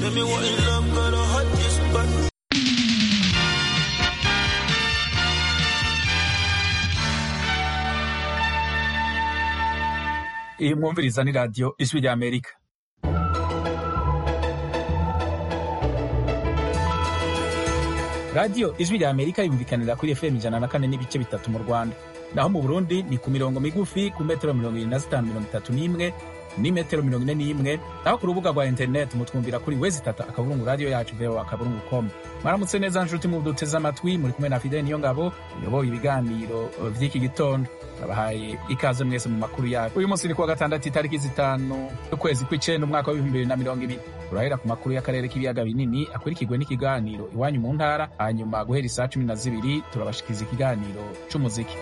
Tell me what in love, got a hot this button. iyi mwumviriza ni radiyo ijwi rya amerika radiyo ijwi rya amerika yumvikanira kuri fm ijana na kane n'ibice bitatu mu rwanda naho mu burundi ni ku mirongo migufi ku metero mirongo irindwi na zitanu mirongo itatu n'imwe n'imetero mirongo ine n'imwe naho ku rubuga rwa interineti mutwumvira kuri wezi itatu akaburungu radiyo yacu voa akaburungu com mwaramutse neza nshuti mu duteze amatwi muri kumwe na fideli niyo ngabo uyoboye ibiganiro vy'iki gitondo nabahaye ikaze mwese mu makuru yacu uyu munsi ni kuwa gatandatu itariki zitanu y'ukwezi kw'icenda umwaka w'ibihumbi bibiri na mirongo ibiri turahera ku makuru y'akarere k'ibiyaga binini akurikirwe n'ikiganiro iwanyu mu ntara hanyuma guhera isaa cumi na zibiri turabashikiza ikiganiro c'umuziki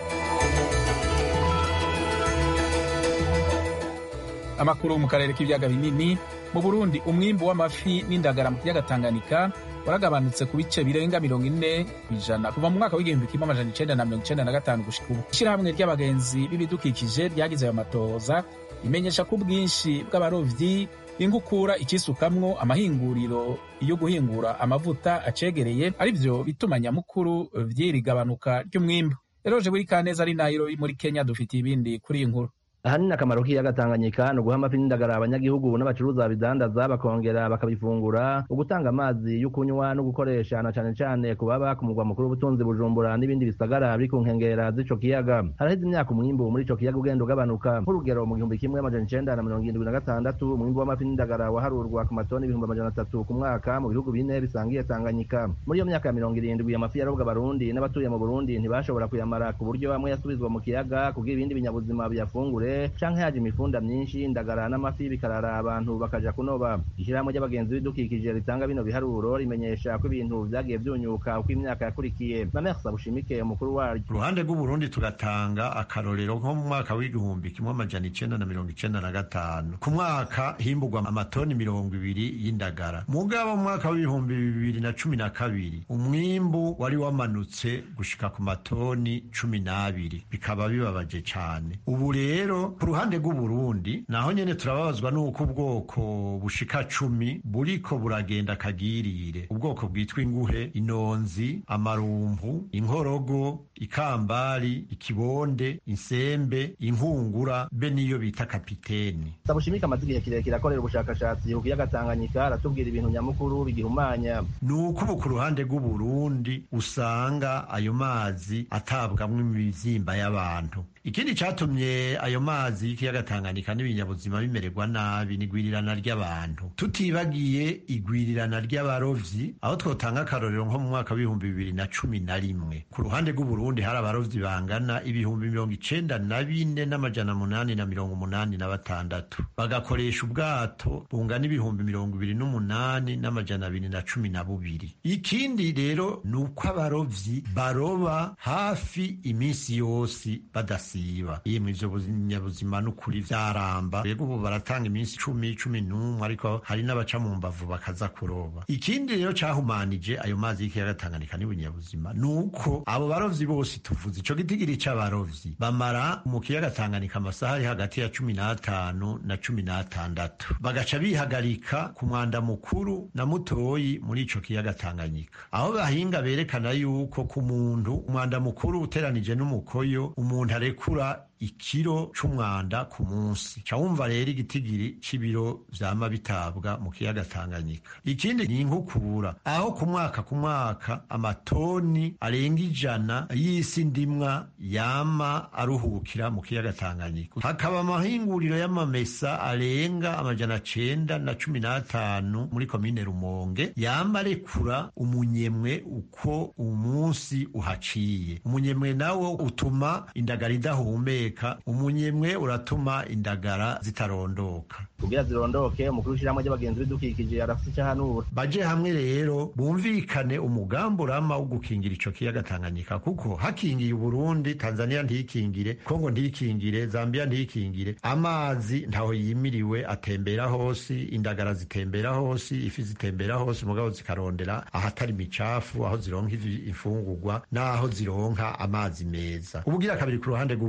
amakuru mu karere k'ibiyaga binini mu burundi umwimbu w'amafi n'indagara mu kiyaga tanganyika waragabanutse ku bice birenga mirongo ine kw'ijana kuva mu mwaka w'igihumbi kimwe amajana icenda na mirongo icenda na gatanu gushika ubu ishirahamwe ry'abagenzi b'ibidukikije ryagize ayo matohoza imenyesha ko ubwinshi bw'abarovyi ingukura ikisukamwo amahinguriro yo guhingura amavuta acegereye ari vyo bituma nyamukuru vy'iri gabanuka ry'umwimbu eroje buri kaneza ari nairobi muri kenya dufitiye ibindi kuri iyi nkuru ahanini akamaro k'ikiyaga Tanganyika ni uguha amafi n'indagara abanyagihugu n'abacuruza babidandaza bakongera bakabifungura ugutanga amazi yo kunywa no gukoresha na cane cane ku baba ku mugwa mukuru w'ubutunzi Bujumbura n'ibindi bisagara biri ku nkengera z'ico kiyaga haraheze imyaka umwimbu muri ico kiyaga ugenda ugabanuka nk'urugero mu gihumbi kimwe amajana icenda na mirongo irindwi na gatandatu umwimbu w'amafi n'indagara waharurwa ku matoni ibihumbi amajana atatu ku mwaka mu bihugu bine bisangiye Tanganyika muri iyo myaka ya mirongo irindwi amafi yarobwa abarundi n'abatuye mu Burundi ntibashobora kuyamara ku buryo amwe yasubizwa mu kiyaga kugira ibindi binyabuzima biyafungure canke haje imifunda myinshi indagara n'amafi bikarara abantu bakaja kunoba ishirahamwe ry'abagenzi b'ibidukikije ritanga bino biharuro rimenyesha ko ibintu vyagiye vyunyuka uko imyaka yakurikiye mamersa bushimike umukuru waryo uruhande rw'uburundi tugatanga akarorero nko mu mwaka w'igihumbi kimwe amajana icenda na mirongo icenda na gatanu ku mwaka himbugwa amatoni mirongo ibiri y'indagara mugabo mu mwaka w'ibihumbi bibiri na cumi na kabiri umwimbu wari wamanutse gushika ku matoni cumi n'abiri bikaba bibabaje cane ubu rero ku ruhande rw'uburundi naho nyene turababazwa n'uko ubwoko bushika cumi buriko buragenda kagirire ubwoko bwitwa inguhe inonzi amarumpu inkorogo ikambari ikibonde insembe inkungura be niyo bita kapiteni sabushimike amaze igihe kirekire akorera ubushakashatsi ku kiyaga tanganyika aratubwira ibintu nyamukuru bigihumanya ni uko ubu ku ruhande rw'uburundi usanga ayo mazi atabwamwo imizimba y'abantu ikindi catumye ayo mazi y'ikiyaga Tanganyika n'ibinyabuzima bimererwa nabi ni igwirirana ry'abantu tutibagiye igwirirana ry'abarovyi aho twotanga akarorero nko mu mwaka w'ibihumbi bibiri na cumi na rimwe ku ruhande rw'uburundi hari abarovyi bangana ibihumbi mirongo icenda na bine n'amajana munani na mirongo umunani na batandatu bagakoresha ubwato bungana ibihumbi mirongo ibiri n'umunani n'amajana abiri na cumi na bubiri ikindi rero ni uko abarovyi baroba hafi iminsi yose badasiba yemwe ivyo binyabuzima n'ukuri vyaramba rego ubu baratanga iminsi cumi cumi n'umwe ariko hari n'abaca mu mbavu bakaza kuroba ikindi rero cahumanije ayo mazi y'ikiyaga Tanganyika n'ibinyabuzima ni uko abo barovyi bose tuvuze ico gitigiri c'abarovyi bamara mu kiyaga Tanganyika amasaha ari hagati ya cumi n'atanu na cumi n'atandatu bagaca bihagarika ku mwanda mukuru na mutoyi muri ico kiyaga Tanganyika aho bahinga berekana yuko ku muntu umwanda mukuru uteranije n'umukoyo umuntu arekura ikiro c'umwanda ku munsi ca wumva rero igitigiri c'ibiro vyama bitabwa mu kiyaga Tanganyika ikindi ni inkukura aho ku mwaka ku mwaka amatoni arenga ijana y'isi ndimwa yama aruhukira mu kiyaga Tanganyika hakaba amahinguriro y'amamesa arenga amajana cenda na cumi n'atanu muri komine Rumonge yama arekura umunyemwe uko umunsi uhaciye umunyemwe nawo utuma indagara idahumeka umunyemwe uratuma indagara zitarondoka kugira zirondoke umukuru w'ishirahamwe ry'abagenzi b'ibidukikije arafise ico ahanura baje hamwe rero bumvikane umugambi urama wo gukingira ico kiyaga Tanganyika kuko hakingiye Uburundi Tanzania ntikingire Kongo ntikingire Zambia ntikingire amazi ntaho yimiriwe atembera hose indagara zitembera hose ifi zitembera hose mugabo zikarondera ahatari micafu aho zironka imfungurwa n'aho zironka amazi meza ubugira kabiri ku ruhande rw'Uburundi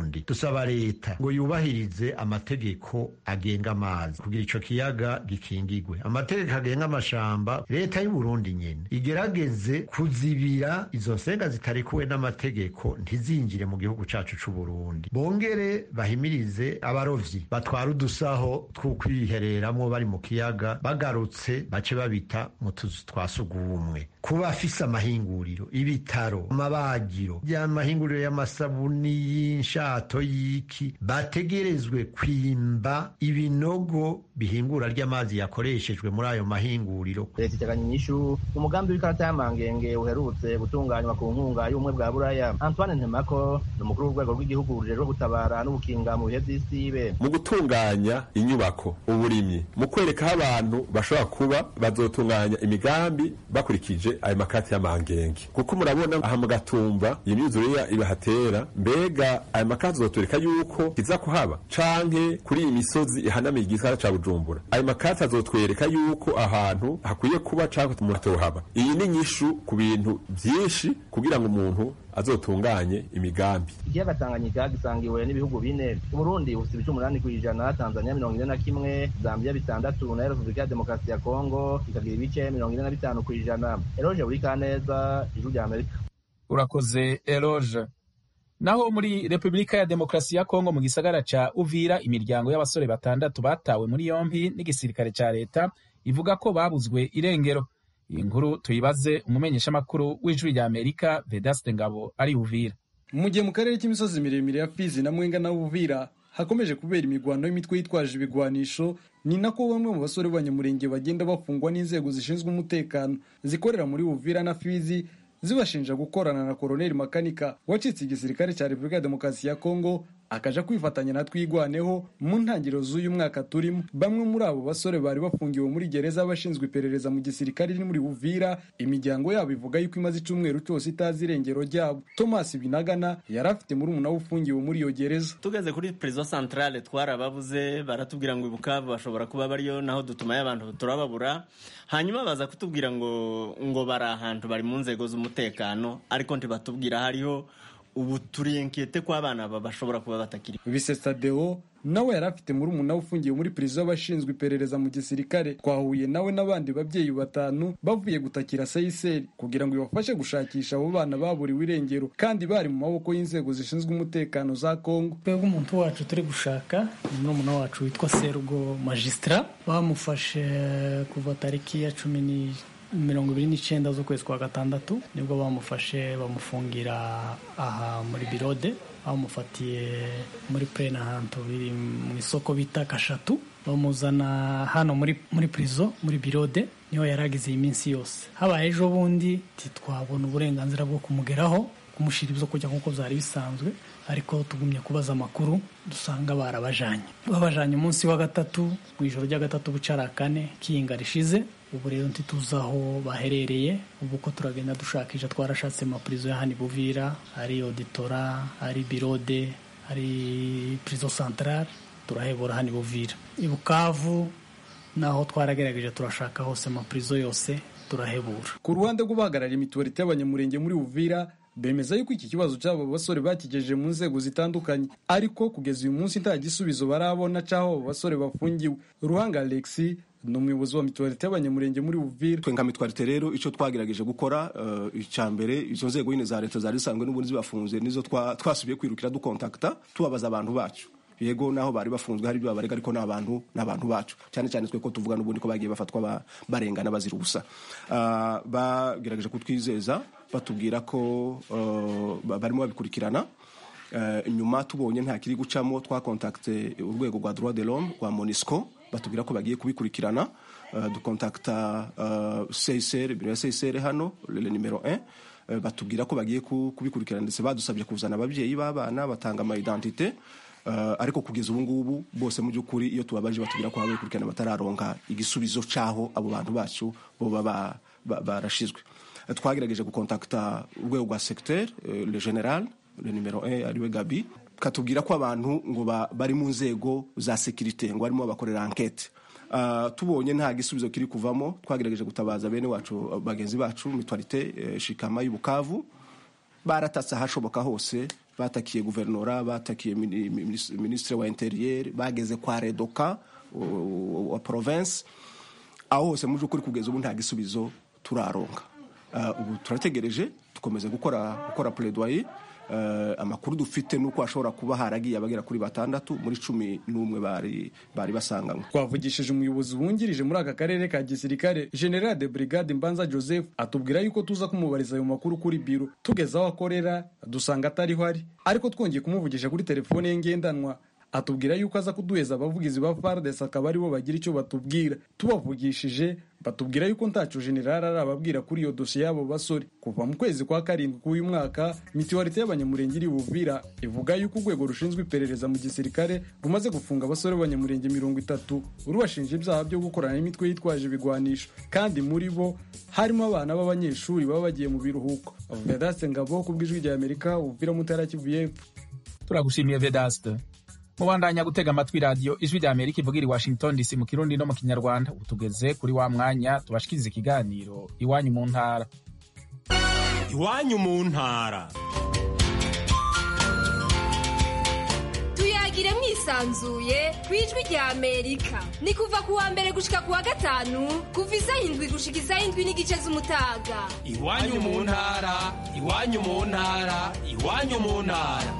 Burundi dusaba leta ngo yubahirize amategeko agenga amazi kugira ico kiyaga gikingigwe amategeko agenga amashamba leta y'u Burundi nyene igerageze kuzibira izo nsenga zitarikuwe n'amategeko ntizinjire mu gihugu cacu c'u Burundi bongere bahimirize abarovyi batwara udusaho tw'ukwihereramwo bari mu kiyaga bagarutse bace babita mu tuzu twa sugumwe kuba afise amahinguriro ibitaro amabagiro y'amahinguriro y'amasabuni y'inshato y'iki bategerezwe kwimba ibinogo bihingura ry'amazi yakoreshejwe muri ayo mahinguriro leta iteganya inyishu umugambi w'ikarata y'amangenge uherutse gutunganywa ku nkunga y'ubumwe bwa buraya antoine ntemako ni umukuru w'urwego rw'igihugu rujejwe gutabara n'ubukinga mu bihe vy'isibe mu gutunganya inyubako uburimyi mu kwereka aho abantu bashobora kuba bazotunganya imigambi bakurikije ayo makati y'amangenge kuko murabona aha mu gatumba imyuzure ibahatera mbega ayo makati azotwereka yuko kiza kuhaba canke kuri iyi misozi ihanamiye igisagara ca bujumbura ayo makati azotwereka yuko ahantu hakwiye kuba canke umuntu atohaba iyi ni nyishu ku bintu vyinshi kugira ngo umuntu azotunganye imigambi ikiyaga tanganyika gisangiwe n'ibihugu bine uburundi bufite ibice umunani kw'ijana tanzania mirongo ine na kimwe zambia bitandatu na repubulika ya demokarasi ya kongo ikagira ibice mirongo ine na bitanu kw'ijana eroje buri kaneza ijuru rya amerika urakoze eroge naho muri repubulika ya demokarasi ya kongo mu gisagara ca uvira imiryango y'abasore batandatu batawe muri yompi n'igisirikare ca leta ivuga ko babuzwe irengero iyi nkuru tuyibaze umumenyeshamakuru w'ijwi rya amerika vedaste ngabo ari uvira mu gihe mu karere k'imisozi miremire ya fizi na mwenga na uvira hakomeje kubera imigwano y'imitwe yitwaje ibigwanisho ni nako bamwe mu basore b'abanyamurenge bagenda bafungwa n'inzego zishinzwe umutekano zikorera muri uvira na fizi zibashinja gukorana na koroneli makanika wacitse igisirikare cya repubulika ya demokarasi ya kongo akaja kwifatanya na twigwaneho mu ntangiriro z'uyu mwaka turimo bamwe muri abo basore bari bafungiwe muri gereza bashinzwe iperereza mu gisirikare iri muri uvira imiryango yabo ivuga yuko imaze icumweru cyose itazi irengero ryabo thomas binagana yari afite murumuna we ufungiwe muri iyo gereza tugeze kuri prison centrale twarababuze baratubwira ngo ibukavu bashobora kuba bariyo naho dutumayo abantu turababura hanyuma baza kutubwira ngo ngo bari ahantu bari mu nzego z'umutekano ariko ntibatubwira hariho ubu turiyenkete ko abana bashobora kuba batakiri bisesa deo nawe yari afite murumuna we ufungiwe muri prison y'abashinzwe iperereza mu gisirikare twahuye nawe n'abandi babyeyi batanu bavuye gutakira sayiseri kugira ngo ibafashe gushakisha abo bana baburiwe irengero kandi bari mu maboko y'inzego zishinzwe umutekano za kongo twebwe umuntu wacu turi gushaka ni murumuna wacu witwa serugo magistra bamufashe kuva tariki ya cumi ni mirongo ibiri n'icyenda z'ukwezi kwa gatandatu nibwo bamufashe bamufungira aha muri birode bamufatiye muri purene ahantu biri mu isoko bita kashatu bamuzana hano muri muri purizo muri birode niho yari agize iyi minsi yose habaye ejo bundi ntitwabona uburenganzira bwo kumugeraho kumushyira ibyo kurya nk'uko byari bisanzwe ariko tugumye kubaza amakuru dusanga barabajanye babajanye umunsi wa gatatu mu ijoro rya gatatu bucara kane kiyinga rishize ubu rero ntituzi aho baherereye ubu ko turagenda dushakisha twarashatse amapurizo ya hano buvira ari oditora ari birode ari purizo santarare turahebura hano buvira i bukavu naho twaragerageje turashaka hose amapurizo yose turahebura ku ruhande rw'ubahagarariye imituwarite y'abanyamurenge muri uvira bemeza yuko iki kibazo cy'abo basore bakigejeje mu nzego zitandukanye ariko kugeza uyu munsi nta gisubizo barabona cy'aho abo basore bafungiwe ruhanga alexi ni umuyobozi wa mituwarite y'abanyamurenge muri uvira twe nka mituwarite rero icyo twagerageje gukora icya mbere izo nzego nyine za leta zari zisanzwe n'ubundi zibafunze nizo twasubiye kwirukira dukontakita tubabaza abantu bacu yego naho bari bafunzwe hari ibyo babarega ariko ni abantu ni abantu bacu cyane cyane twe ko tuvuga n'ubundi ko bagiye bafatwa barengana bazira ubusa bagerageje kutwizeza batubwira ko barimo babikurikirana nyuma tubonye nta kiri gucamo twakontakite urwego rwa droit de l'homme rwa monisco batubwira ko bagiye kubikurikirana dukontakita csr biro ya csr hano le nimero 1 batubwira ko bagiye kubikurikirana ndetse badusabye kuzana ababyeyi b'abana batanga ama identite ariko kugeza ubu ngubu bose mu by'ukuri iyo tubabaje batubwira ko babikurikirana batararonka igisubizo cy'aho abo bantu bacu boba barashizwe twagerageje gukontakita urwego rwa secteur le general le numero 1 ariwe gabi katubwira ko abantu ngo bari mu nzego za sekirite ngo barimo bakorera ankete tubonye nta gisubizo kiri kuvamo twagerageje gutabaza bene wacu bagenzi bacu mitwarite shikama y'ubukavu baratatse ahashoboka hose batakiye guverinora batakiye mini- minis- minisitiri wa interieur bageze kwa redoka wa province aho hose mu by'ukuri kugeza ubu nta gisubizo turaronka Uh, ubu turategereje dukomeze gukora gukora plaidoyer Uh, amakuru dufite nuko hashobora kuba haragiye abagera kuri batandatu muri cumi n'umwe bari bari basanganywe twavugishije umuyobozi wungirije muri aka karere ka gisirikare general de brigade mbanza joseph atubwira yuko tuza kumubariza ayo makuru kuri biro tugeze aho akorera dusanga atariho ari ariko twongeye kumuvugisha kuri telefone ye ngendanwa atubwira yuko aza kuduheza abavugizi ba fardes akaba aribo bagira icyo batubwira tubavugishije batubwira yuko ntacyo general arababwira kuri iyo dosiye y'abo basore kuva mu kwezi kwa karindwi k'uyu mwaka mituwarite y'abanyamurenge iri buvira ivuga yuko urwego rushinzwe iperereza mu gisirikare rumaze gufunga abasore b'abanyamurenge mirongo itatu rubashinja ibyaha byo gukorana n'imitwe yitwaje ibigwanisho kandi muri bo harimo abana b'abanyeshuri baba bagiye mu biruhuko vedaste ngabo ku bw'ijwi rya amerika ubuvira mutara kivu y'epfo turagushimiye vedaste mubandanya gutega amatwi radiyo ijwi rya amerika ivugira i washington dc mu kirundi no mu kinyarwanda ubu tugeze kuri wa mwanya tubashikiriza ikiganiro iwanyu mu ntara iwanyu mu ntara tuyagire mwisanzuye ku ijwi rya amerika ni kuva ku wa mbere gushika ku wa gatanu kuva isaha indwi gushika isaha indwi n'igice z'umutaga iwanyu mu ntara iwanyu mu ntara iwanyu mu ntara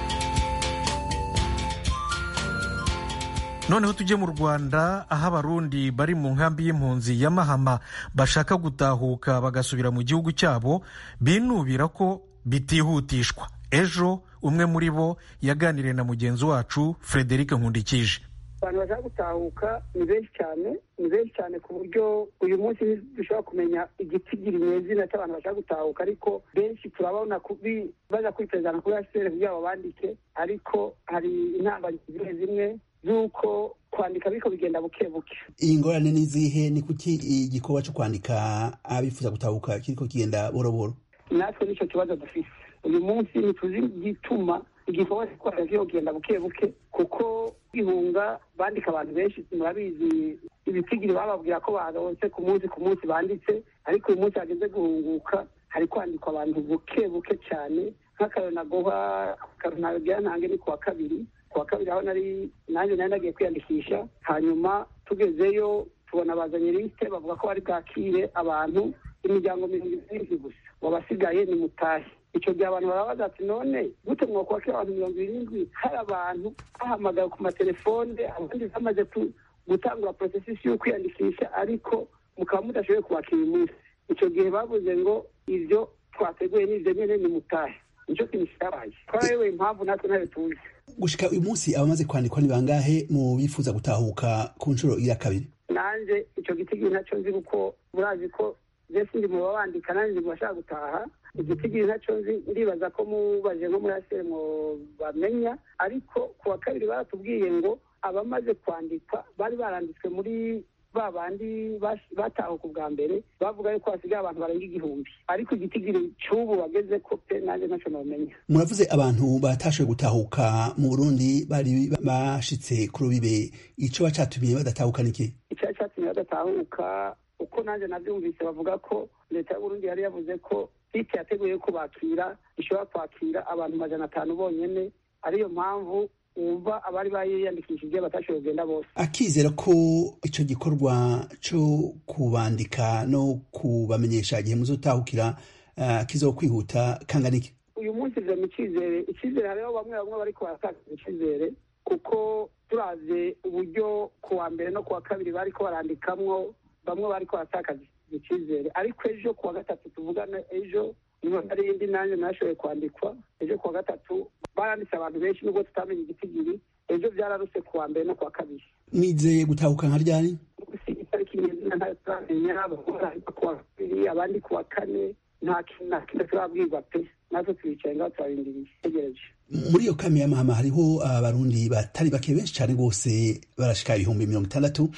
noneho tujye mu rwanda aho abarundi bari mu nkambi y'impunzi ya mahama bashaka gutahuka bagasubira mu gihugu cyabo binubira ko bitihutishwa ejo umwe muri bo yaganiriye na mugenzi wacu frederic nkundikije abantu bashaka gutahuka ni benshi cyane ni benshi cyane ku buryo uyu munsi dushobora kumenya igitigiri nyezina cy'abantu bashaka gutahuka ariko benshi turabona kubi baza kwitezana kuri asiteri kugira ngo bandike ariko hari intambwe zimwe zimwe z'uko kwandika ariko bigenda buke buke iyi ngorane ni izihe ni kuki igikorwa cyo kwandika abifuza gutahuka kiriko kigenda boroboro natwe nicyo kibazo dufise uyu munsi ntituzi igituma igikorwa cyo kwandika kiriko kigenda buke buke kuko kwihunga bandika abantu benshi murabizi ibitigiri bababwira ko baronse ku munsi ku munsi banditse ariko uyu munsi hageze guhunguka hari kwandikwa abantu buke buke cyane nk'akarero naguha akarero nagira ntange ni ku wa kabiri ku wa kabiri aho nari nanjye nari nagiye kwiyandikisha hanyuma tugezeyo tubona bazanye lisite bavuga ko bari bwakire abantu imiryango mirongo irindwi gusa wabasigaye ni mutahe icyo gihe abantu barabaza ati none gute mwakwakira abantu mirongo irindwi hari abantu bahamagaye ku matelefone abandi bamaze gutangura porosesisi yo kwiyandikisha ariko mukaba mudashoboye kubakira uyu munsi icyo gihe bavuze ngo ibyo twateguye n'ibyo nyine ni mutahe nicyo kintu cyabaye twarayoboye impamvu natwe ntayo tuzi gushika uyu munsi abamaze kwandikwa ni bangahe mu bifuza gutahuka ku nshuro ya kabiri nanjye icyo gitigiri nacyo nzi kuko murazi ko mbese ndi mu babandika nanjye ndi mu bashaka gutaha igitigiri nacyo nzi ndibaza ko mubaje nko muri asere mu bamenya ariko ku wa kabiri baratubwiye ngo abamaze kwandikwa bari baranditswe muri ba bandi batahuka ubwa mbere bavuga yuko hasigaye abantu barenga igihumbi ariko igitigiri cy'ubu bageze ko pe nanjye ntacyo nabamenya muravuze abantu batashoboye gutahuka mu burundi bari bashitse ku rubibe icyo bacatumye badatahuka niki icyo cyatumye badatahuka uko nanjye nabyumvise bavuga ko leta y'uburundi yari yavuze ko site yateguye ko bakira ishobora kwakira abantu majana atanu bonyine ariyo mpamvu wumva abari bayiyandikishije batashoboye kugenda bose akizera ko icyo gikorwa cyo kubandika no kubamenyesha igihe muzotahukira uh, kizo kwihuta kangana iki uyu munsi vyo mu cyizere icyizere hariho bamwe bamwe bariko baratakaza icyizere kuko turavye uburyo ku wa mbere no ku wa kabiri bariko barandikamwo bamwe bariko baratakaza icyizere ariko ejo ku wa gatatu tuvugana ejo niho hari indi nanjye nashoboye kwandikwa ejo ku wa gatatu baranditse abantu benshi nubwo tutamenya igitigiri ejo byararuse ku wa mbere no ku wa kabiri mwizeye gutahuka nka ryari itariki nyezina ntayo turamenya bamwe ku wa kabiri abandi ku wa kane nta kintu na kimwe turabwirwa pe natwe twicaye ngaho turarindiriye tegereje muri iyo kame y'amahama hariho abarundi batari bake benshi cyane rwose barashika ibihumbi mirongo itandatu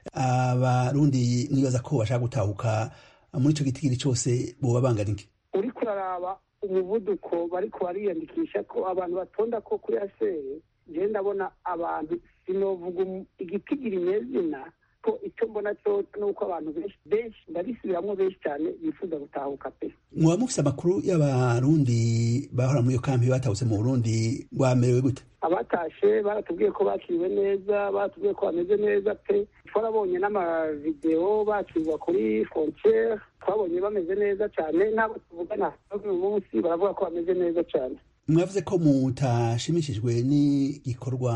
abarundi mwibaza ko bashaka gutahuka muri icyo gitigiri cyose boba bangana iki uri kuraraba umuvuduko bariko bariyandikisha ko abantu batonda ko kuri asere njyewe ndabona abantu sinovuga igitigiri nyezina ariko icyo mbona cyo ni uko abantu benshi benshi ndabisubiramwo benshi cyane bifuza gutahuka pe mwaba mufise amakuru y'abarundi bahora muri iyo kampi batahutse mu burundi bamerewe gute abatashe baratubwiye ko bakiriwe neza baratubwiye ko bameze neza pe twarabonye n'amavidewo bakirwa kuri frontiere twabonye bameze neza cyane n'abo tuvugana uyu munsi baravuga ko bameze neza cyane mwavuze ko mutashimishijwe n'igikorwa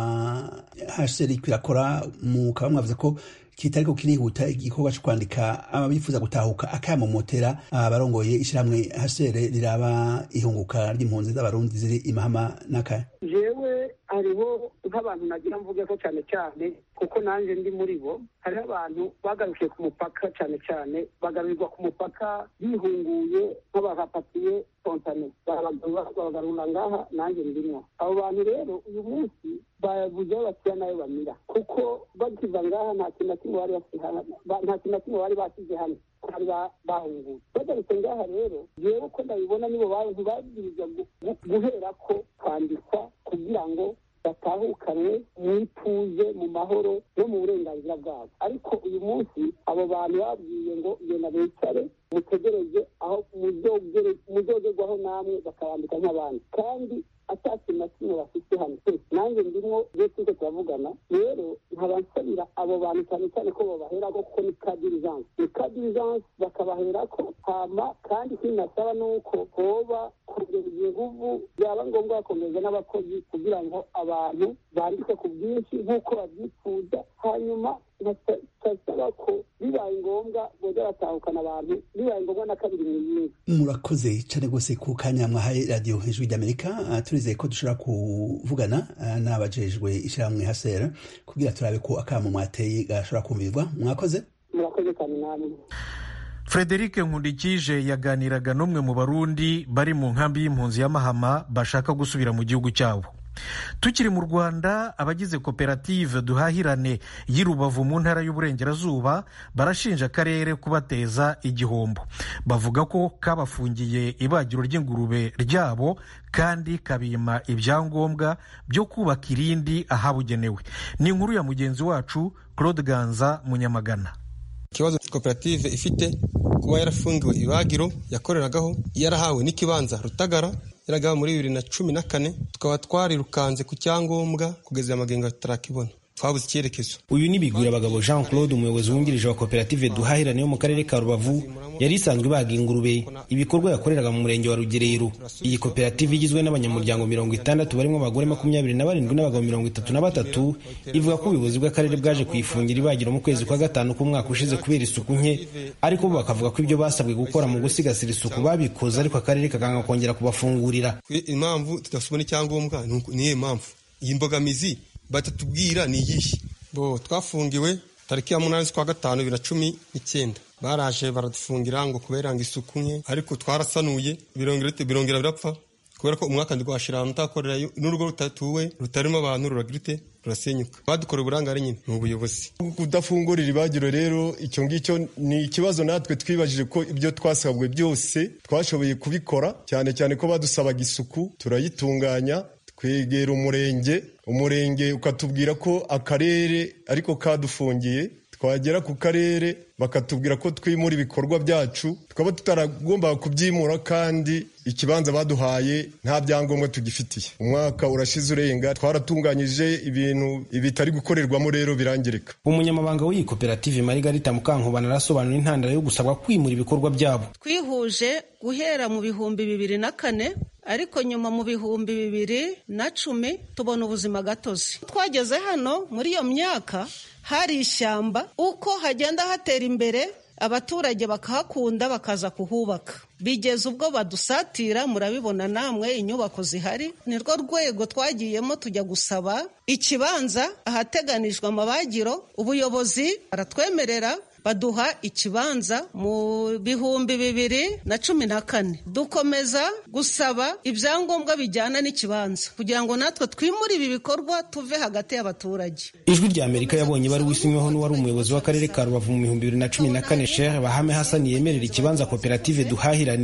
hcr kirakora mukaba mwavuze ko kitariko kirihuta igikorwa cyo kwandika ababifuza gutahuka akamomotera abarongoye ishyirahamwe hcr riraba ihunguka ry'impunzi z'abarundi ziri imahama n'akaya jewe hariho nk'abantu nagira mvuge ko cyane cyane kuko nanjye ndi muri bo hariho abantu bagarukiye ku mupaka cyane cyane bagarurirwa ku mupaka bihunguye nk'abahapatiye spontane babagarura ngaha nanjye ndimwo abo bantu rero uyu munsi babuze aho bashyira nayo bamira kuko bakiva ngaha nta kintu na kimwe bari nta kintu na kimwe bari basize hano bari bahunguye bagarutse ngaha rero jewe uko ndabibona nibo bantu babwirizwa guhera ko kwandikwa kugira ngo batahukanwe mu ituze mu mahoro no mu burenganzira bwabo ariko uyu munsi abo bantu babwiye ngo genda bicare mutegereze aho muzogerwaho namwe bakabandika nk'abandi kandi atakintu na kimwe bafite hano nanjye ndimwo iyo turiko turavugana rero nkaba nsabira abo bantu cyane cyane ko babaherako kuko ni ka dirijanse ni ka dirijanse bakabaherako hama kandi ikindi nasaba ni uko hoba kongereza inguvu byaba ngombwa bakongereza n'abakozi kugira ngo abantu bandike ku bwinshi nk'uko babyifuza hanyuma nkasaba ko bibaye ngombwa boza batahukana abantu bibaye ngombwa na kabiri mu yindi murakoze cyane rwose ku kanya mwahaye radiyo ijwi ry'amerika turizeye ko dushobora kuvugana n'abajejwe ishyirahamwe hasera kugira turabe ko akamo mwateye gashobora kumvirwa mwakoze murakoze cyane namwe frederic nkundikije yaganiraga n'umwe mu barundi bari mu nkambi y'impunzi ya mahama bashaka gusubira mu gihugu cyabo tukiri mu rwanda abagize koperative duhahirane y'i rubavu mu ntara y'uburengerazuba barashinja akarere kubateza igihombo bavuga ko kabafungiye ibagiro ry'ingurube ryabo kandi kabima ibyangombwa byo kubaka irindi ahabugenewe ni inkuru ya mugenzi wacu claude ganza munyamagana ikibazo koperative ifite kuba yarafungiwe ibagiro yakoreragaho yarahawe n'ikibanza rutagara yaragaho muri bibiri na cumi na kane tukaba twarirukanze ku cyangombwa kugeza amagengo tutarakibona twabuze icyerekezo uyu ni bigwirabagabo jean claude umuyobozi wungirije wa koperative duhahirane yo mu karere ka rubavu yari isanzwe ibaga ingurube ibikorwa yakoreraga mu murenge wa rugerero iyi koperative igizwe n'abanyamuryango mirongo itandatu barimo abagore makumyabiri na barindwi n'abagabo mirongo itatu na batatu ivuga ko ubuyobozi bw'akarere bwaje kuyifungira ibagiro mu kwezi kwa gatanu k'umwaka ushize kubera isuku nke ariko bo bakavuga ko ibyo basabwe gukora mu gusigasira isuku babikoze ariko akarere kakanga kongera kubafungurira impamvu tudasubona icyangombwa ni iyihe mpamvu iyi mbogamizi batatubwira ni iyihe bo twafungiwe tariki ya munani z'ukwa gatanu bibiri na cumi n'icyenda baraje baradufungira ngo kubera ngo isuku nke ariko twarasanuye birongera birapfa kubera ko umwaka ndi rwashira utakorera n'urugo rutatuwe rutarimo abantu ruragirite rurasenyuka badukorera uburangare nyine ni ubuyobozi kudafungurira ibagiro rero icyo ngicyo ni ikibazo natwe twibajije ko ibyo twasabwe byose twashoboye kubikora cyane cyane ko badusabaga isuku turayitunganya twegera umurenge umurenge ukatubwira ko akarere ariko kadufungiye twagera ku karere bakatubwira ko twimura ibikorwa byacu tukaba tutaragombaga kubyimura kandi ikibanza baduhaye nta byangombwa tugifitiye umwaka urashize urenga twaratunganyije ibintu bitari gukorerwamo rero birangirika umunyamabanga w'iyi koperative marigarita mukankubana arasobanura intandaro yo gusabwa kwimura ibikorwa byabo twihuje guhera mu bihumbi bibiri na kane ariko nyuma mu bihumbi bibiri na cumi tubona ubuzima gatozi twageze hano muri iyo myaka hari ishyamba uko hagenda hatera imbere abaturage bakahakunda bakaza kuhubaka bigeze ubwo badusatira murabibona namwe inyubako zihari ni rwo rwego twagiyemo tujya gusaba ikibanza ahateganijwe amabagiro ubuyobozi baratwemerera baduha ikibanza mu bihumbi bibiri na cumi na kane dukomeza gusaba ibyangombwa bijyana n'ikibanza kugira ngo natwe twimure ibi bikorwa tuve hagati y'abaturage ijwi rya amerika yabonye bari wisinyweho n'uwari umuyobozi w'akarere ka rubavu mu bihumbi bibiri na cumi na kane shehe bahame hasani yemerera ikibanza koperative duhahirane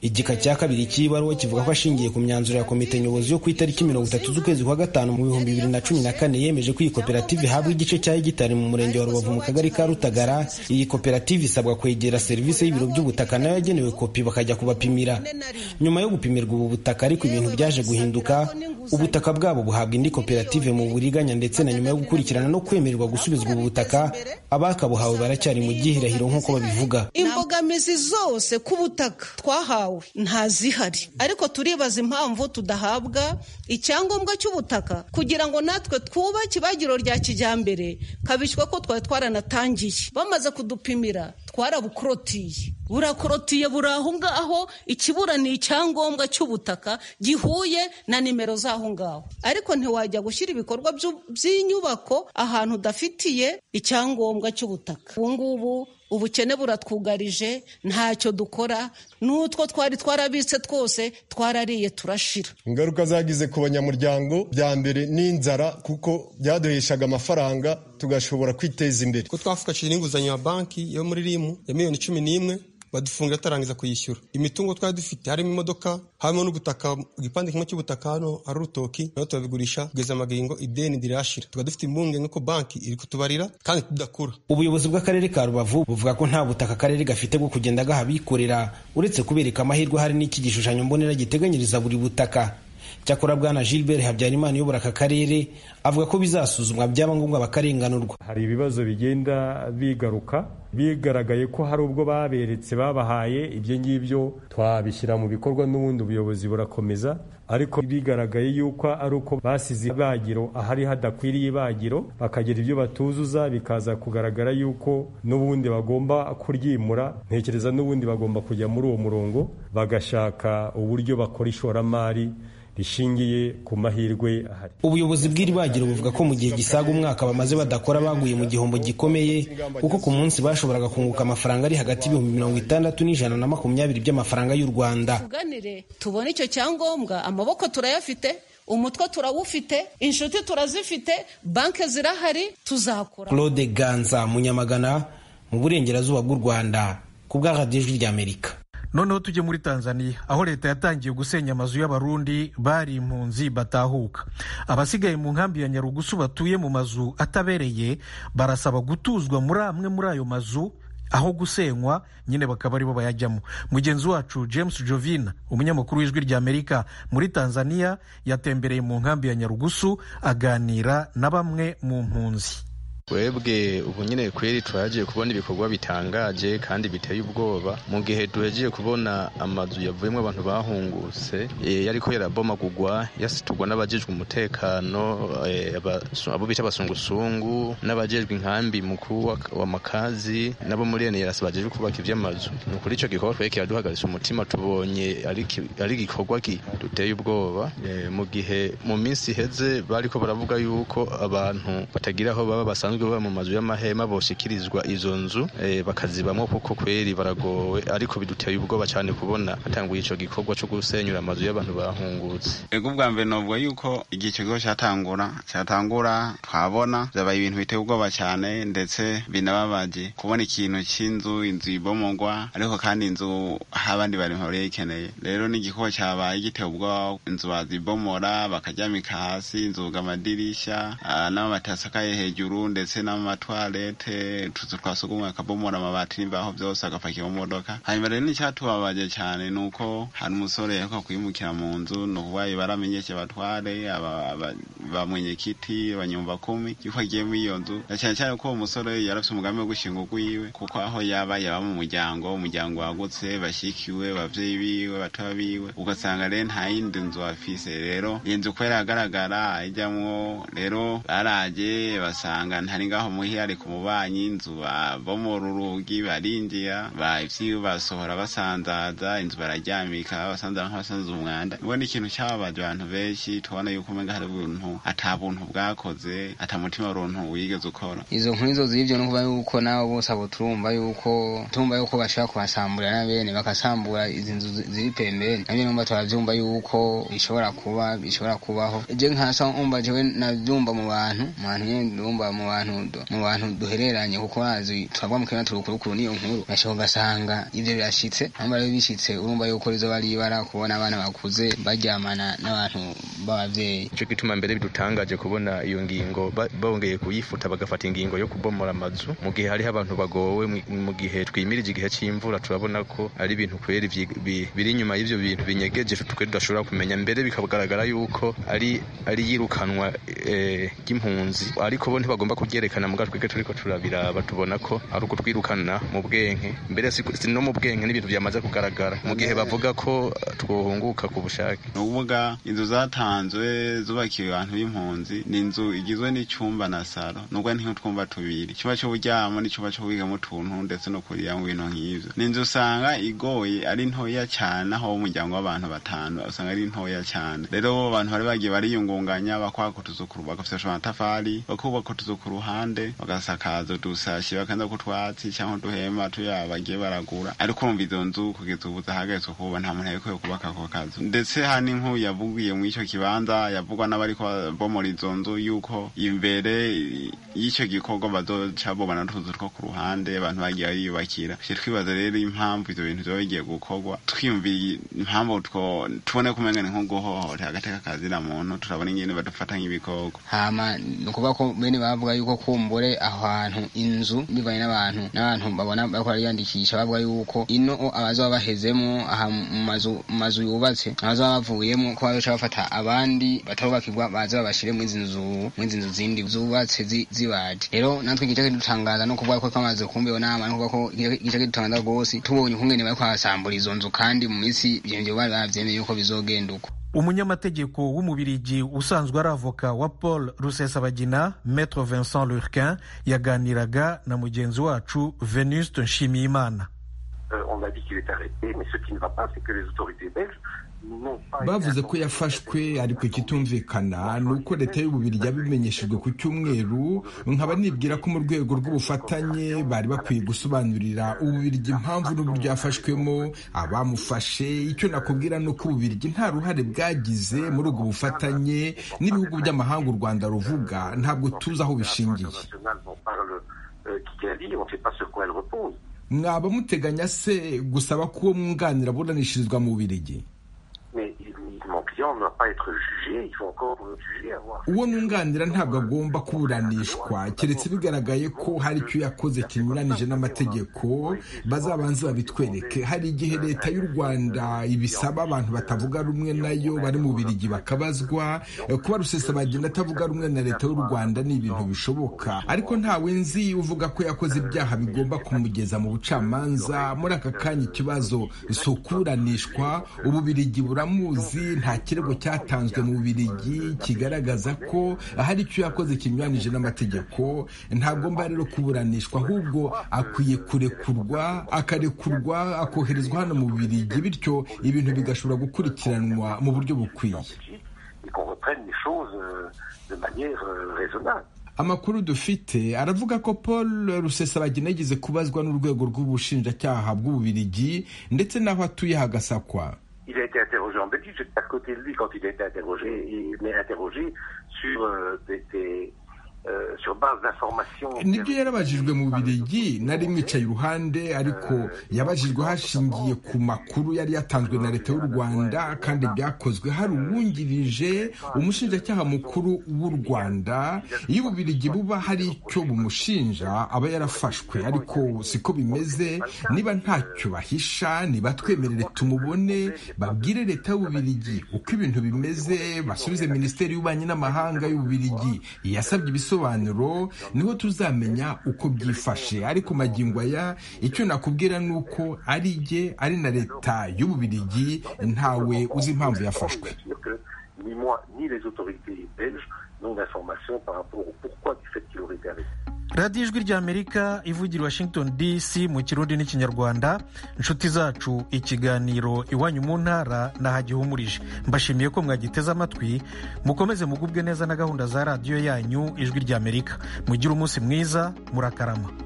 igika cya kabiri cy'ibaruwa kivuga ko ashingiye ku myanzuro ya komite nyobozi yo ku itariki mirongo itatu z'ukwezi kwa gatanu mu bihumbi bibiri na cumi na kane yemeje ko iyi koperative ihabwa igice cya hegitari mu murenge wa rubavu mu kagari ka rutagara iyi koperative isabwa kwegera serivisi y'ibiro by'ubutaka nayo yagenewe kopi bakajya kubapimira nyuma yo gupimirwa ubu butaka ariko ibintu byaje guhinduka ubutaka bwabo buhabwa indi koperative mu buriganya ndetse na nyuma yo gukurikirana no kwemererwa gusubizwa ubu butaka abakabuhawe baracyari mu gihirahiro nk'uko babivuga imbogamizi zose ku butaka twahawe ntazihari ariko turibaza impamvu tudahabwa icyangombwa cy'ubutaka kugira ngo natwe twubake ibagiro rya kijyambere kabishywa ko twari twaranatangiye bamaze kudupimira twarabukorotiriye burakorotiye buri aho ngaho ikibura ni icyangombwa cy'ubutaka gihuye na nimero z'aho ngaho ariko ntiwajya gushyira ibikorwa by'inyubako ahantu udafitiye icyangombwa cy'ubutaka ubu ngubu ubukene buratwugarije ntacyo dukora n'utwo twari twarabitse twose twarariye turashira ingaruka zagize ku banyamuryango bya mbere n'inzara kuko byaduheshaga amafaranga tugashobora kwiteza imbere ko twafashije n'inguzanyo ya banki yo muri rimu ya miliyoni cumi n'imwe badufungira tutarangiza kuyishyura imitungo twari dufite harimo imodoka harimo n'ubutaka igipande kimwe cy'ubutaka hano ari urutoki nayo turabigurisha kugeza amagingo ideni ndirashira tukaba dufite impungenge ko banki iri kutubarira kandi tudakura ubuyobozi bw'akarere ka rubavu buvuga ko nta butaka akarere gafite bwo kugenda gaha abikorera uretse kubereka amahirwe hari n'iki gishushanyo mbonera giteganyiriza buri butaka cyakora bwana gilbert habyarimana uyobora aka karere avuga ko bizasuzumwa byaba ngombwa bakarenganurwa hari ibibazo bigenda bigaruka bigaragaye ko hari ubwo baberetse babahaye ibyo ngibyo twabishyira mu bikorwa n'ubundi ubuyobozi burakomeza ariko bigaragaye yuko ari uko basize ibagiro ahari hadakwiriye ibagiro bakagira ibyo batuzuza bikaza kugaragara yuko n'ubundi bagomba kuryimura ntekereza n'ubundi bagomba kujya muri uwo murongo bagashaka uburyo bakora ishoramari rishingiye ku mahirwe ahari ubuyobozi bw'iri bagiro buvuga ko mu gihe gisaga umwaka bamaze badakora baguye mu gihombo gikomeye kuko ku munsi bashoboraga kunguka amafaranga ari hagati y'ibihumbi mirongo itandatu n'ijana na makumyabiri by'amafaranga y'u rwanda tuganire tubone icyo cyangombwa amaboko turayafite umutwe turawufite inshuti turazifite banki zirahari tuzakora claude ganza munyamagana mu burengerazuba bw'u rwanda ku bwa radiyo ijwi ry'amerika noneho tujye muri tanzania aho leta yatangiye gusenya amazu y'abarundi bari impunzi batahuka abasigaye mu nkambi ya nyarugusu batuye mu mazu atabereye barasaba gutuzwa muri amwe muri ayo mazu aho gusenywa nyine bakaba aribo bayajyamo mugenzi wacu james jovina umunyamakuru w'ijwi ry'amerika muri tanzania yatembereye mu nkambi ya nyarugusu aganira na bamwe mu mpunzi twebwe ubu nyine kweri twagiye kubona ibikorwa bitangaje kandi biteye ubwoba mu gihe duhegiye kubona amazu yavuyemo abantu bahungutse yariko yarabomagurwa yasiturwa n'abajejwe umutekano abo bita abasungusungu n'abajejwe inkambi mukuru wa makazi nabo muri eneyarasi bajejwe kubaka ivy'amazu ni ukuri ico gikorwa twari kiraduhagaritse umutima tubonye ari igikorwa duteye ubwoba mu gihe mu minsi iheze bariko baravuga yuko abantu batagira aho baba basanzwe baba mu mazu y'amahema boshikirizwa izo nzu bakazibamo kuko kweri baragowe ariko biduteye ubwoba cyane kubona hatanguye ico gikorwa cyo gusenyura amazu y'abantu bahungutse ego ubwa mbere novuga yuko igihe icyo gikorwa cyatangura cyatangura twabona byabaye ibintu biteye ubwoba cyane ndetse binababaje kubona ikintu cy'inzu inzu ibomogwa ariko kandi inzu aho abandi bari mpore ikeneye rero n'igikorwa cyabaye giteye ubwoba inzu bazibomora bakaryamika hasi inzuga amadirisha n'amabati asakaye hejuru ndetse n'amatwarete utuzu twa sugumwe akabomora amabati n'imbaho byose agapakira mu modoka hanyuma rero n'icyatubabaje cyane ni uko hari umusore yaheruka kwimukira mu nzu ni ukuvuga baramenyeshe abatware ba mwenyekiti abanyumva kumi yuko agiye muri iyo nzu na cyane cyane ko uwo musore yari afite umugambi wo gushinga urwiwe kuko aho yaba yaba mu muryango umuryango wagutse bashyikiwe ababyeyi biwe batoya biwe ugasanga rero nta yindi nzu afise rero iyi nzu kubera agaragara ijyamwo rero baraje basanga ntari ngaho muhira ari ku mubanyi inzu bomora urugi barinjira ivyiwe basohora basanzaza inzu bararyamika basanzaza nk'abasanza umwanda ubona ikintu cyababaje abantu benshi tubona yuko umenga hari ubuntu ata buntu bwakoze ata mutima w'uruntu wigeze ukora izo nkuru izo z'ivyo no kuba yuko nabo bose abo turumva yuko turumva yuko bashobora kuhasambura na bene bakasambura izi nzu ziri pembeni navyo numva turavyumva yuko bishobora kuba bishobora kubaho je nkasa umva jewe navyumva mu bantu mu bantu nyene ndumva mu bantu bantu mu bantu duhereranye kuko bazi turavuga mu kirana turukurukuru niyo nkuru gashobora ugasanga ivyo birashitse namba rero bishitse urumva yuko rizoba ari ibara kubona abana bakuze baryamana n'abantu b'abavyeyi ico gituma mbere bidutangaje kubona iyo ngingo bongeye kuyifuta bagafata ingingo yo kubomora amazu mu gihe hariho abantu bagowe mu gihe twimirije igihe c'imvura turabona ko ari ibintu kweri biri inyuma y'ivyo bintu binyegeje twe tudashobora kumenya mbere bikagaragara yuko ari ari yirukanwa ry'impunzi ariko bo ntibagomba kubyerekana muga twebwe turiko turabiraba tubona ko ari ukutwirukana mu bwenke mbere si no mu bwenke n'ibintu byamaze kugaragara mu gihe bavuga ko twohunguka ku bushake ni ukuvuga inzu zatanzwe zubakiwe abantu b'impunzi ni inzu igizwe n'icyumba na saro nubwo ni nk'utwumba tubiri icyumba cy'uburyamo n'icyumba cyo kubigamo utuntu ndetse no kuriramo ibintu nk'ivyo ni inzu usanga igoye ari ntoya cyane aho umuryango w'abantu batanu usanga ari ntoya cyane rero abantu bari bagiye bariyungunganya bakwaka utuzu bagafasha amatafari bakubaka utuzu ku ruhande bagasakaza udusashi bakanza kutwatsi cyangwa uduhema tuya bagiye baragura ariko urumva izo nzu kugeza ubu zahagaritswe kuba nta muntu yarekuye kubaka ako kazu ndetse hani nk'uyu yavugiye muri icyo kibanza yavugwa n'abariko bomora izo nzu yuko imbere y'icyo gikorwa bazoca bobana n'utuzu two ku ruhande abantu bagiye bariyubakira twibaza rero impamvu ivyo bintu vyoba bigiye gukorwa twiyumviye impamvu tubone kumenya ni nko guhohotera agateka kazira muntu turabona ingene badufata nk'ibikoko hama ni ukuvuga ko bene bavuga yuko kumbure aho hantu inzu bivanye n'abantu n'abantu babona bariko bariyandikisha bavuga yuko ino abazoba bahezemo aha mu mazu mu mazu yubatse abazoba bavuyemo ko bazoca bafata abandi batarubakirwa baze babashire muri izi nzu muri izi nzu zindi zubatse zibaje rero natwe igice kidutangaza no kuvuga ko twamaze kumva iyo nama no kuvuga ko igice kidutangaza rwose tubonye ukungene bariko barasambura izo nzu kandi mu minsi ivyo vyo bari bavyemeye yuko bizogenda uko umunyamategeko w'umubirigi usanzwe ari avoka wa paul rusesabagina maître vincent lurquin yaganiraga na mugenzi wacu venuste nshimiyimana bavuze ko yafashwe ariko ikitumvikana ni uko leta y'ububirigi yabimenyeshejwe ku cyumweru nkaba nibwira ko mu rwego rw'ubufatanye bari bakwiye gusobanurira ububirigi impamvu n'uburyo yafashwemo abamufashe icyo nakubwira ni uko ububirigi nta ruhare bwagize muri ubwo bufatanye n'ibihugu by'amahanga u rwanda ruvuga ntabwo tuzi aho bishingiye mwaba muteganya se gusaba ko uwo mwunganira aburanishirizwa mu bubirigi uwo nunganira ntabwo agomba kuburanishwa keretse bigaragaye ko hari icyo yakoze kinyuranije n'amategeko bazabanze babitwereke hari igihe leta y'u rwanda ibisaba abantu batavuga rumwe nayo bari mu birigi bakabazwa kuba rusesabagenda atavuga rumwe na leta y'u rwanda ni ibintu bishoboka ariko ntawe nzi uvuga ko yakoze ibyaha bigomba kumugeza mu bucamanza muri aka kanya ikibazo si ukuburanishwa ububirigi buramuzi nta kirego cyatanzwe mu bubirigi kigaragaza ko hari icyo yakoze kinyuranije n'amategeko ntagomba rero kuburanishwa ahubwo akwiye kurekurwa akarekurwa akoherezwa hano mu bubirigi bityo ibintu bigashobora gukurikiranwa mu buryo bukwiye amakuru dufite aravuga ko paul rusesabagina yigeze kubazwa n'urwego rw'ubushinjacyaha bw'ububirigi ndetse n'aho atuye hagasakwa il a été interrogé en Belgique, j'étais à côté de lui quand il a été interrogé, il m'est interrogé sur euh, des, des euh, sur base d'informations. nibyo yarabajijwe mu birigi nari mwicaye iruhande ariko yabajijwe hashingiye ku makuru yari yatanzwe na leta y'u rwanda kandi byakozwe hari uwungirije umushinjacyaha mukuru w'u rwanda iyo ububirigi buba hari icyo bumushinja aba yarafashwe ariko siko bimeze niba ntacyo bahisha nibatwemerere tumubone babwire leta y'ububirigi uko ibintu bimeze basubize minisiteri y'ububanyi n'amahanga y'ububirigi yasabye ibisobanuro niho tuzamenya uko byifashe ariko magingo aya icyo nakubwira ni uko ari jye ari na leta y'ububirigi ntawe uzi impamvu yafashwe Ni moi, ni les autorités belges n'ont d'informations par rapport au pourquoi du fait qu'il aurait été arrêté. radiyo ijwi ry'amerika ivugira washington dc mu kirundi n'ikinyarwanda inshuti zacu ikiganiro iwanyu mu ntara nahagihumurije mbashimiye ko mwagiteze amatwi mukomeze mugubwe neza na gahunda za radiyo yanyu ijwi ry'amerika mugire umunsi mwiza murakarama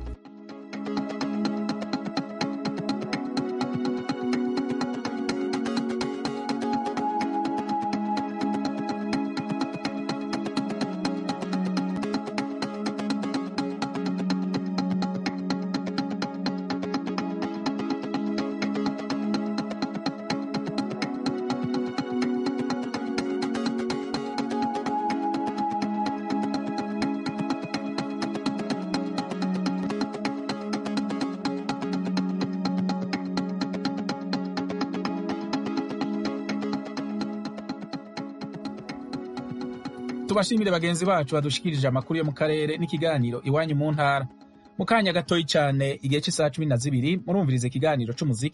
tubashimire bagenzi bacu badushikirije amakuru yo mu karere n'ikiganiro iwanyu mu ntara mu kanya gatoyi cyane igihe cy'isaha cumi na zibiri murumviriza ikiganiro c'umuziki